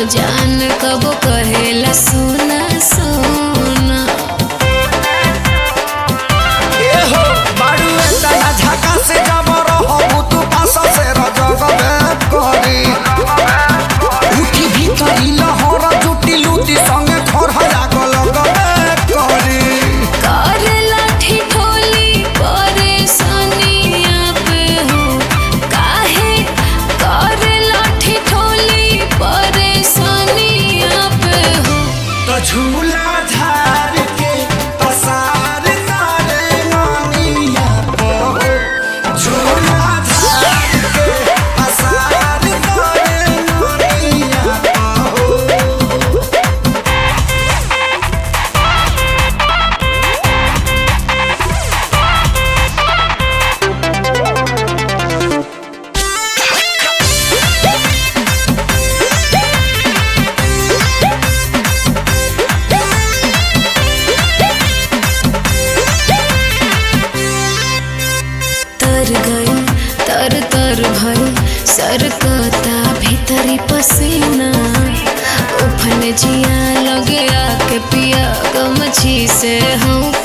जान कबो कहेला सोना सोना ए हो बाड़ू एतना झका से जब रहबू तू पास से रजगबे करी उठी भीतरी लहर जुटी लूटी संगे घर लागल गबे करी कर लाठी ठोली परेशानिया पे हो काहे कर लाठी ठोली परेशानिया पे हो तो झूला झार के पसार तारे नानिया पो झूला झार के पसार तारे नानिया पो तर गई तर तर भई सरकता भीतरी पसीना उफन जिया लगे आके पिया गमछी से हूँ